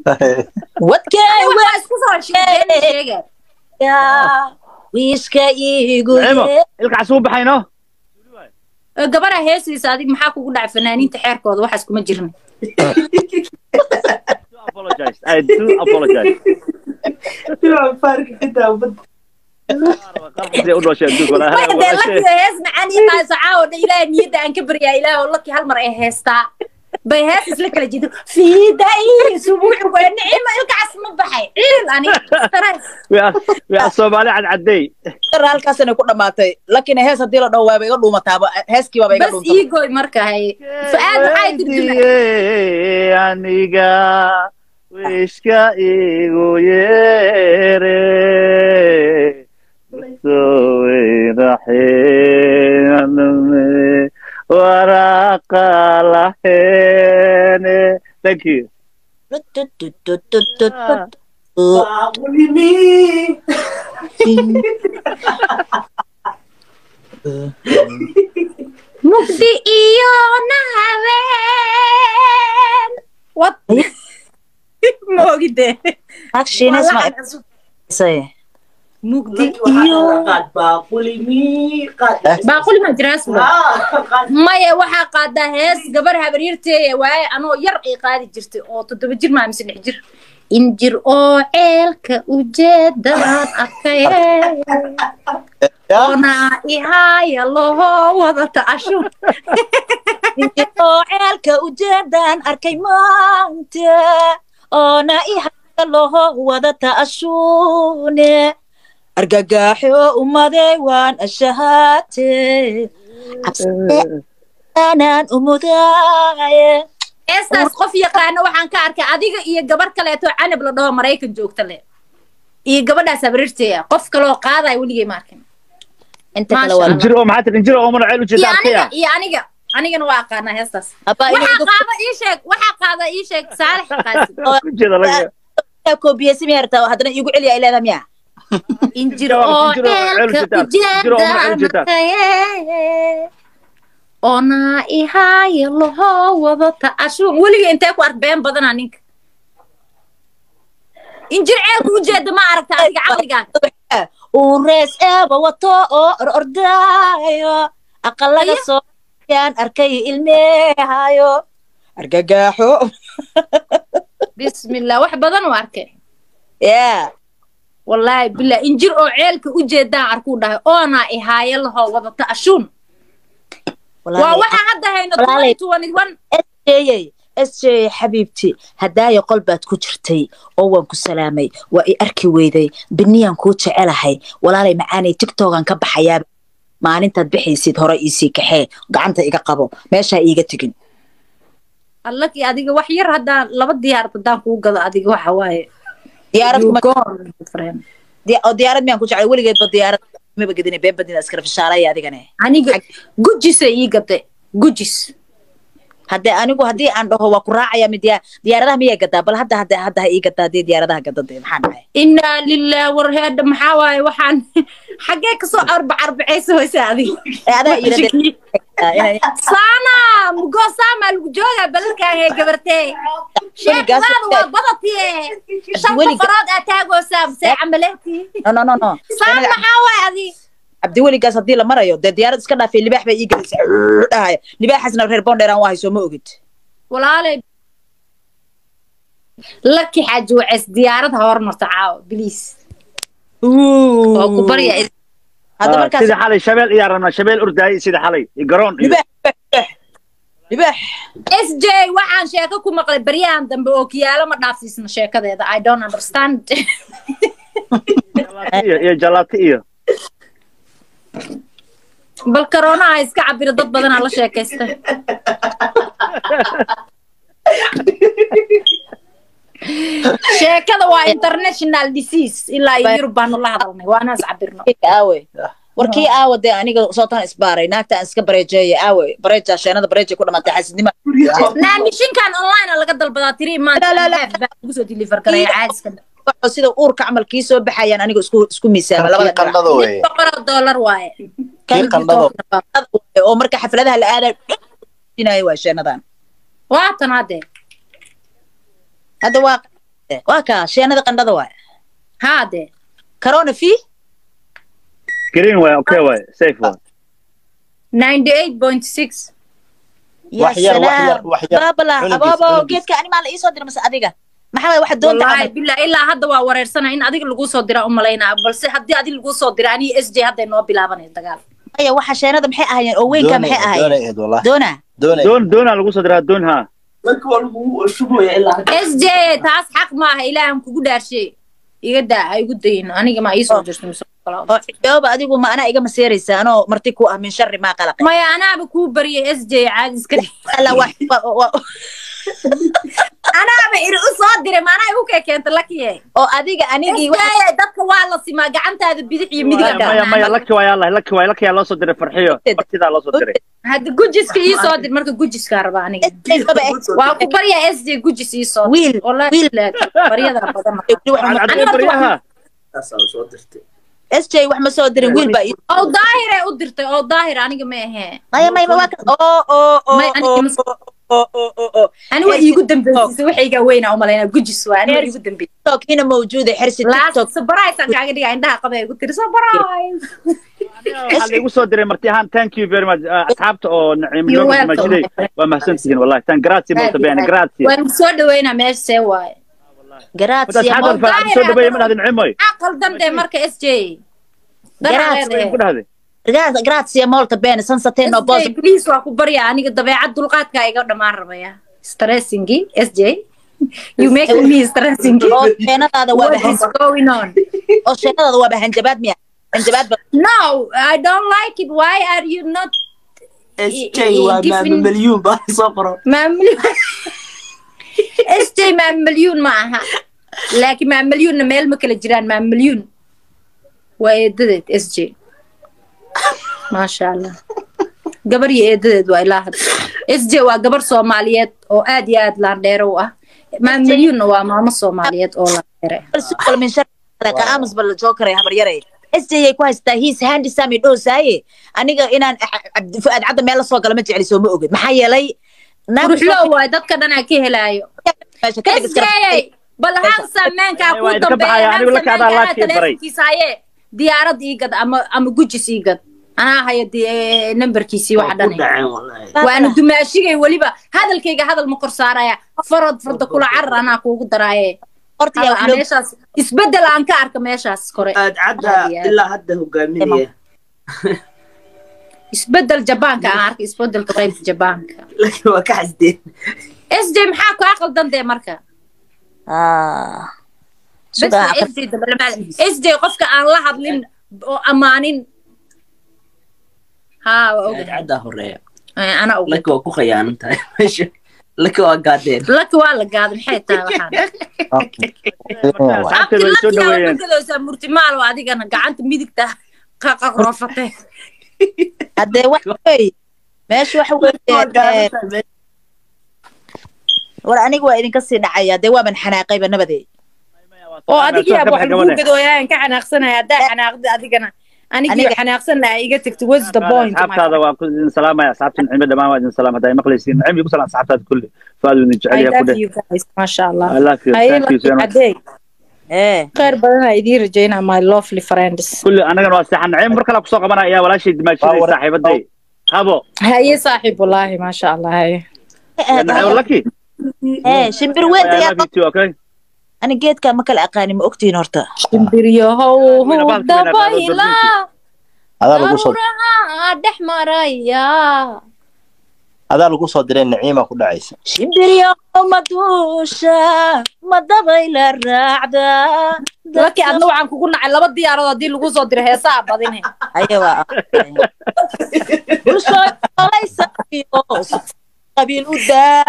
wadkay waa isku soo sheegay sheega wadka wiishka iigu Naciimo, yee ilkaas uu baxayno gabadha heesiisa adig maxaa kugu dhacay fanaaniinta xeerkooda waxaas kuma jirin do apologize I do apologize qalbigay u dhashay adduunka walaa maya hal dee walaashay. laki hees macaan ii qaayso caawo dhan ilaahay niyadda aan ka baryaa ilaah oo laki hal mar ay heestaa bay hees isla kala jido fiidai subuucu waa nicimo ilkaas ma baxay ciil ani We are- we are Soomaali cadcaday dar halkaasina ku dhamaatay lakin hees haddii la dhaho waaba iga dhuumataaba heeskii baaba iga bas dhuuntaba ii gooy marka hay fa-aad maxay dirjima Weydiiyey aniga wiishka igu yeere soweyraxeename waraqa laheene thank you mugdi iyo nahaween wad moogide actionis ma isay mugdi iyo baaquli ma jiraas maya waxaa qaadaa hees gabar habaryarteeya waaye anoo yar ay qaadi jirtay oo toddoba jir maa mise lix jir injir oo ceelka ujeedadaan arkay onaa ihaaya loho wadata ashun oo ceelka ujeedaan arkay maanta oona ihaya loho wadata ashuune argagaxo umaday waan ashahaate cabsianaan umudaaye heestaas qof yaqaana waxaan ka arkay adiga iyo gabar kaleeto canab la dhaho maraykan joogta le iyo gabadhaas habaryarteeya qof kaloo qaadaya weligay ma arkin inta kale Maasha waa injir oo maxaa tiri injir oo mana ceel u iyo jeeda aniga arkaya iyo aniga anigana waa aqaanaa heestaas Abba, inay waxaa igu- qaada ii sheeg waxaa qaada ii sheeg saalex qaasim ku jeeda laga koobiyeysi miyaa rabtaa haddana iigu celiya ileeda miyaa injir Injir oo- oo injir oo ceel ceelka ujeedaan. Injir oo mana ceel ujeedaan. ujeedaan onaa ihaayo laho wadata ashuun weliga intee ku ark been badanaa ninka injir ceelka ujeeda ma aragta adiga caqligaa uu rees eeba wato oo or ordaayo aqalaga Aya. soo yaan arkay ilmeehayo argagaxo bismillah wax badan u arkay ya wallaahi billah injir oo ceelka ujeedaan arkuu dhahay oonaa ihaayo laho wadata ashuun waa waxaa hadda hayno walaalay. 2021 sjey sjey xabiibti hadaayo qol baad ku jirtay oo waan ku salaamay waa i arki weyday biniyaan kuu jecelahay walaalay macaanay tiktokan ka baxayaa maalintaad bixaysid hore iisii kaxee gacanta iga qabo meeshaa iiga tegin allakii adiga wax yar haddaan laba diyaarad haddaan kuu gado adiga waxa waaye diyaarad You kuma- go on, friend. di- oo diyaarad miyaan ku jeclay weligeedba diyaarad maba gedine been badina iskala fishaalaya adigane aniga gujisay ii gaday gujis haddee anigu haddii aan dhaho waa ku raacaya mi diya diyaaradaha miyaa gadaa bal hadda hadda hadda ha ii gadaa haddii diyaaradaha gadade maxaa dhacay inaa lilah war heedha maxaa waaye waxaan xaggee kasoo arba arbacaysa hoyse adiga ee adaa iirade saana mugo saama lagu joogaa balalkaan hee gabartee Weligaas- sheekadaada waa badatiye shan Weliga- boqorood aa taagoosaa see camaleetii no no no no saan maxaa waaye adiga cabdiweligaas haddii la marayo dee diyaarad iska dhaafay libaax bay ii gelisay dhahaya libaaxaasna reer bondheeraan waa hayso ma ogid walaalay laki xaaji waceys diyaarad ha hormarto caawa biliis waa ku barya hadda markaas sida xalay shabeel iyaa rabnaa shabeel ordaayay sida xalay iyo garoon iyo libaax libaax s j waxaan sheeko ku maqlay baryahan dambe oo kiyaalo ma dhaafsiisna sheekadeeda i don't understand jalaati iyo iyo jalaati iyo bal karoonaha iska cabiro dad badanaa la sheekaysta sheekada waa international disease ilaa iyo yurub baanu la hadalnay waana is cabirno aawe warkii aawa dee aniga sootan isbaaray naagta aan iska bareejeeye aawe bareeja sheenada bareejay ku dhamaatay xasidnima naamishinkan online a laga dalbadaa tiri maanta La, la, la. baa lagu soo deliver garaya caadiska waxoo sida uurka camal kii soo baxayaan aniga isku isku miisaama labada Kii qandhada weye. boqoroo dollar waaye Kii qandhada. dhinac oo marka xafladaha la aadayo inaya waa sheenadan waatan hadde hadda waa waa kaa sheenada qandhada waay haa dee corona fee green waay okay waay safe waay ninety eight point six ya Wax yar, wax yar, salaam wax yar. baabala Cunugiis, ababo cunugiis. geedka ani maa la iisoo dira mase adiga maxaa waay waxa doonta wallaahi camal bilaa ilaa hadda waa wareersana in adiga laguu soo dira umalaynaa balse haddii adiga laguu soo dira aniga s j hadday noo bilaabanay dagaal maya waxa sheenada maxay ahaayeen oo weynka maxay ahaayeen doonay ahayd wallahi doona doonay doon doonaa lagu soo diraa doon haa marka waa lagu shubaya ilaa hadda s j taas xaq maaha ilaahan kugu dhaarshe iga daa ha igu dayin aniga ma iisoo jirto mise kala- oo xijooba adigu ma anaa iga maseeraysa anoo marti ku ah min sharri maa qalaqay maya anaaba kuu bariyay s j caadi iska dhig alla waa waa- waa- anaaba iri u soo diray maanaa igu kee keenta lakiye oo adiga anigii waxa- SJ dadka waa la simaa gacantaada bidix iyo maya midiga maya maya laki waay allah laki waay laki yaa loo soo diray farxiyo martidaa loo soo diray hadda gujiska ii soo dir marka gujiskaa raba aniga Baba, eh, waa ku baryaa s j gujis ii soo dir. Wiil, Wallahi wiil. laakiin baryada badan Waxaad cadday baryaha taasaa soo dirtay SJ wax ma soo dirin wiil baa ii- oo daahire u dirtay oo daahir aniga ma ahee maya maya ma waa ka oo oo oo May aniga oo ima soo- oo oo oo oo ani waa iigu dambeysay waxayga weynaa umalaynaa gujis waa ani waa iigu dambeysay TikTok hina mawjuuda xirsi laas TikTok surprise aan kaaga dhigaa indhaha qabay igu tiri surprise waxaa laigu soo diray marti ahaan thank you very much Ah, asxaabta oo naciim You're loo welcome. majiday waa mahadsantihiin wallahi tan grazie molto bene grazie waan soo dhaweynaa meesha see waaye grazie wadaad mo- xadan fa soo dhaweeye ma dhahdin cimoy maxaa qaldan dee marka s j Grazie. ku dhahday Gra- grazie molto bene senza te no posso please waa ku barya aniga dabeecad dulqaadka iga dhamaan rabaya stressingi s j you make me stressing oo sheenadaada waa what bahan is going on oo sheenadaada waa bahanjabaad miya hanjabaad ba no i don't like it why are you not SJ waa maama milyuun baa soo qoro maamulyon s j maamulyon ma aha laakiin maamulyoonna meel ma kala jiraan maamulyon waa eedadeed s j maasha allah gabar iyo eedadeed waa ilaa hadda s j waa gabar soomaaliyeed oo aad iyo aad laandheero u ah maamulyoonna waa maamo soomaaliyeed oo laandheere sukal min shar ka aamus bal jokeray habar yaray SJ ay ku haystaa he's handsome dhoosaye aniga inaan Cabdi Fuad cadda meel la soo gala ma jecli soo ma ogid maxaa yeelay naag quruxloo waay dadka dhan aa ka helaayo meesha ka dhig iska SJ bal hansa meenkaa Waa kuu idinka dambeeya baxaya, anigu la kacdaa hansa laadkii baray. telefonkiisa haye diyaarad ii gad ama ama gujis ii gad anaa haya dee nambarkiisii waxa ku dhan dhaceen wallahi waana dumaashigay weliba hadalkayga hadal ma kor saaraya farad farda kula carar anaa kuugu daraaye horta yaa wax Aa, loo meeshaas isbedel aan ka arka meeshaas kore aad cadda Aad iyo aad. ilaa hadda hogaaminaya isbedel jabaanka aan arka isbedelka qaybta jabaanka laakiin waa ka xasdeen s j maxaa kaa qaldan dee marka ah bes sugaa waa SJ dabalamaad SJ qofka aan la hadlin oo ammaanin haa waa aad ogad caddaa horeeya ana ogad laki waa ku khayaanan tahay meesha laki waa gaadeen laki waa la gaaday maxay tahay waxaan asxaabteeda way soo dhaweeyeen abtilakiyaagadoosaa murtimaal oo adigana gacanta midigta qaqroofate haddee wax wey meesha waxa weeye war aniga waa idinka sii dhacaya dee waaban xanaaqayba nabadee oo adigiyaa wax lagu gadooyaan ka xanaaqsanaya haddaa xanaaqda adigana anigii Aniga- xanaaqsan lahaa iga tagti what's the point my asxaabtaada waa ku idin salaamaya asxaabta nicmo dhammaan waa idin salaam haddaa maqlaysiin nicmo igu salaam asxaabtaada kulli faad idin jecel I yahay ku love dheh you guys masha allah I love you Haye, thank you so lucky much adeeg ee khayr badan aa idiin rajaynaa my lovely friends kulli anagana waa seexan nicmo mar kale kusoo qabanaya ayaa walaashay dimaashaday Waa war- saaxiibaday habo haye saaxiib wallaahi maasha allah haye nicmo laki ee shimbir I weynta yaa love you too okay ani geedka ma kala aqaanin ma ogtihiin horta shimbiryahow Wayna baal- wayna baal- dabayla adaa lagu soo daruuraha dhex maraya adaa lagu soo diray naciima ku dhacaysa shimbiryo maduusha ma dabayla raacda laki adna waxaan kugu nacay laba diyaarood haddii lagu soo diro heesaa badine aye waa bulshoolaysa qabiil u daa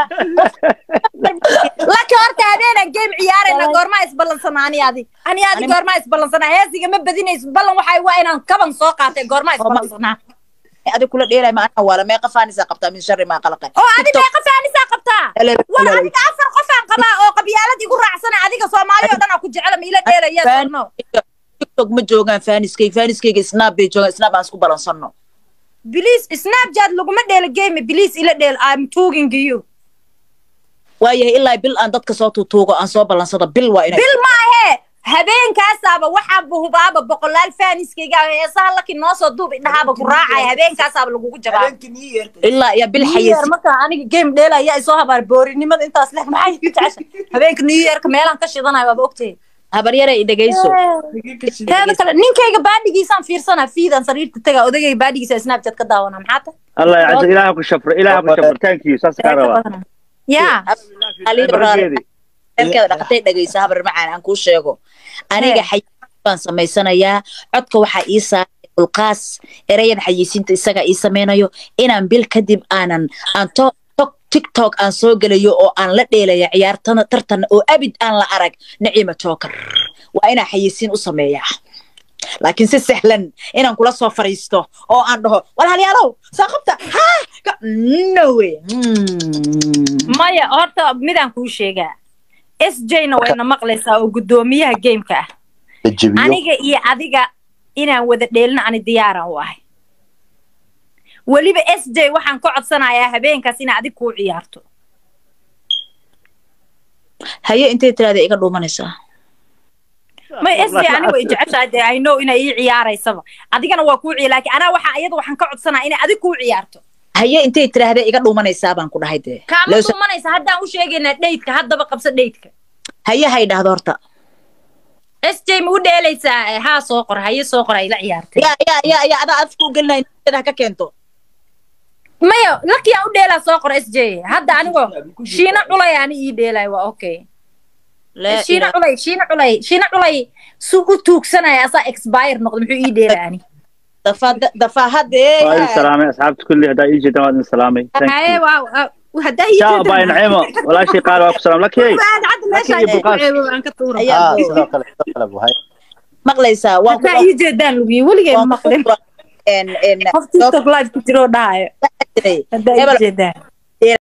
laki horta habeenaan game ciyaarayna goormaa isballansanaa ani adi ani adi Ani- goormaa isballansanaa heesiga ma badinayso ballan waxay waa inaan kaban soo qaatay goormaa isballansanaa adi kula dheelay ma ana waala meeqa faanisa qabtaa min sharri maa qalaqan oo adi meeqa faanisaa qabtaa war adiga afar qofaan qabaa oo qabyaalad igu raacsana adiga soomaali oo dhan aa ku jecela ma ila dheelaya sorno tiktok ma joogaan faaniskay faaniskayga snap bay joogaan snap aan isku balansanno please snapchat laguma dheelo game please ila dheel i'm talking to you waayahay ilaa bil aan dadka soo tuutuugo aan soo ballansado bil waa inay bil maahe habeenkaasaaba waxaaba hubaaba boqolaal faaniskayga heesaha laki noo soo duub indhahaaba ku raacaya habeenkaasaaba lagugu jabaa habeenkii new year ilaa iyo bil New Year xayis marka aniga game dheela ayaa isoo habaar boorinimada intaas leh maxay ku jecesha habeenka new yearka meelaan ka shidanayo waaba ogtahay habaryare i dhegayso teeda kale ninkayga baadhigiisaan fiirsanaa fiidaan sariirta tagaa odagayga baadhigiisa snapchat ka daawanaa maxaa ta الله يعز إلهك ku shafro إلهك ku shafro thank you saas kaa rabaa yaa barkeedi reerkeeda dhaqatay dhegaysa habar macaan aan kuu sheego aniga Hee. xayisiin baan samaysanayaa codka waxaa ii saaray ulqaas ereyada xayisiinta isagaa ii samaynayo inaan bil kadib aanan aan to to- tiktok aan soo gelayo oo aan la dheelaya ciyaartana tartan oo abid aan la arag naciima joker waa inaan xayisiin u sameeyaa laakiin si sahlan inaan kula soo fariisto oo aan dhaho walaalyaalow soo qabta ha Ka- no way Mm. maya horta midaan kuu sheegaa s j na wayna maqlaysaa oo guddoomiyaha gameka ah la jebiyo aniga iyo adiga inaan wada dheelina ani diyaaran u ahay weliba s j waxaan ka codsanayaa habeenkaas inaa adig kuu ciyaarto haye intay tiraada iga dhuumanaysaa may s j aniga way jeceshahay dee i know inay ii ciyaaraysaba adigana waa kuu ciya laakiin anaa waxaa iyada waxaan ka codsanaya inay adig kuu ciyaarto haye intay tiraahda iga dhuumanaysaa baan ku dhahay dee kaama Loo sa- dhuumanaysa haddaan u sheegaynaa dheydka haddaba qabso dheydka haye hay dhahdo horta s j ma u dheelaysaa haa soo qor haye soo qor ay la ciyaartay ya ya ya ya adaa afku gelinay niyada ha ka keento maya lakiyaan u dheelaa soo qor s j hadda anigoo shiina culay ani ii dheelay waa okay Laa shiina ilaaha- culay shiina culay shiina culay su u tuugsanaya asaa expire noqdo muxuu ii dheelaa ani dafa- dafaahadee waa idin salaamay asxaabta kulli haddaa ii jeedaan waa idin salaamay thank haye you waa haddaa ii شاء باي نعيمه ولا شيء قال واكو سلام لك هي hadda meesha Laakiin Ibnu Qaas- aan ka tuura Ayaa- ah sidoo kale sidoo kale buhay maqlaysaa waan ku haddaa ii jeedaan lugiyo weligeen waan ku maqlin en en qof tiktok live ku jiroo dhahayo jiray haddaa Hebel- ii jeedaan